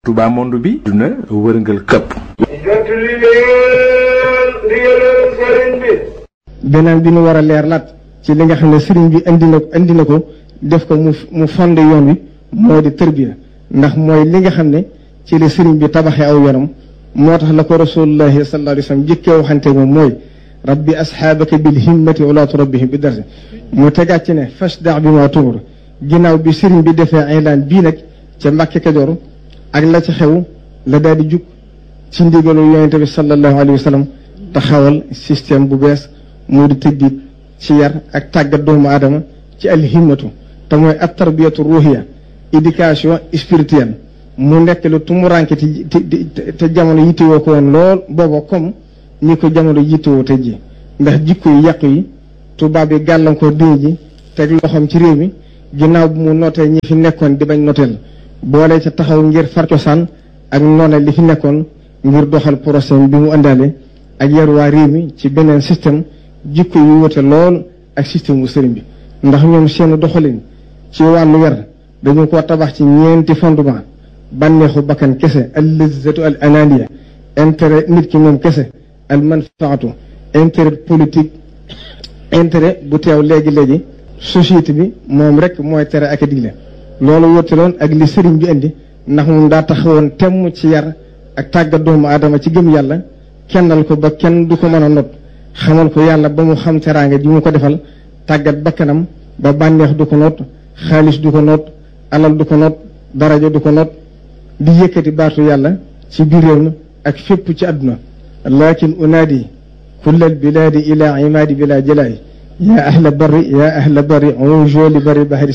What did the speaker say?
Touba monde bi duna wërngal këpp jot li leen ndigalal sëriñ bi beneen bi nu war a leer laat ci li nga xam ne sëriñ bi indi na indi na ko def ko mu mu fond yoon wi moo di tërbiya ndax mooy li nga xam ne ci la sëriñ bi tabaxee aw yoonam moo tax la ko rasulullahi sallallahu alayhi wa sallam jëkkee waxante moom mooy rabbi asxaabaka bil himmati wala turabbihim bi darsi mu tegaat ci ne fashda bi ma tumur ginnaaw bi sëriñ bi defee aylaan bii nag ca Mbàkke Kajoor ak la ci xew la daal di jug ci ndigalu yonente bi sallallahu alayhi wa sallam taxawal système bu bees moo di tëddiit ci yar ak tàggat doomu aadama ci alhimmatu te mooy at tarbiyatu ruhiya éducation spirituelle mu nekk lu tumuranke te te jamono yittewoo ko woon lool booba comme ni ko jamono yittewoo te ji ndax jikko yi yàqu yi tubaab yi gàllankoor diine ji teg loxoom ci réew mi ginnaaw bu mu nootee ñi fi nekkoon di bañ noteel boole ca taxaw ngir far cosaan ak noone li fi nekkoon ngir doxal procès bi mu àndaale ak yar waa réew mi ci beneen système jikko yu wute lool ak système bu sëriñ bi ndax ñoom seen doxalin ci wàllu yar dañu ko tabax ci ñeenti fondement bànneexu bakkan kese al lizzatu al ananiya intérêt nit ki moom kese al manfaatu intérêt politique intérêt bu teew léegi-léegi société bi moom rek mooy tere ak a digle loolu wutaloon ak li sëriñ bi indi ndax moom daa taxawoon temm ci yar ak tàggat doomu aadama ci gëm yàlla kennal ko ba kenn du ko mën a not xamal ko yàlla ba mu xam teraanga ji mu ko defal tàggat bakkanam ba bànneex du ko noot xaalis du ko noot alal du ko noot daraja du ko noot di yëkkati baatu yàlla ci biir réew mi ak fépp ci àdduna lakin unaadi kullal bilaadi ila imaadi bila jalaay yaa ahla barri yaa ahla barri unjoo li barri bahri